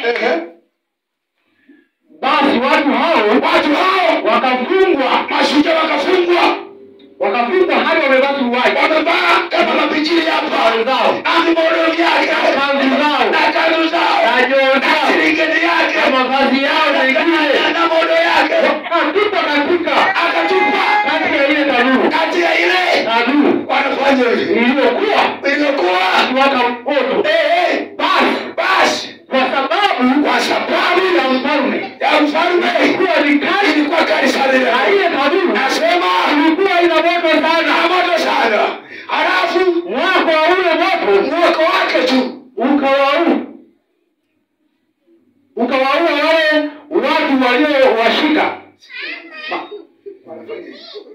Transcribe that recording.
Ehe. basi watu hao watu hao wakafungwa mashujaa wakafungwa wakafungwa hadi wamevaa suruali wamevaa kama mapinjili hapa wenzao amimodo vyake kanzu zao na kanzu zao na joo na zao silingeni yake na mavazi yao mengine na modo yake wakatupa katika akatupa kati ya ile tanuru kati ya ile tanuru wanafanya hivi iliyokuwa iliyokuwa ikiwaka moto eh, eh, basi basi kwa sababu kwa sababu ya mfalme ya mfalme ilikuwa ni kali ilikuwa kali sana ile. na ile tanuru Nasema ilikuwa ina moto na sana moto sana, halafu mwako wa ule moto mwako wake tu ukawaua ukawaua wale watu waliowashika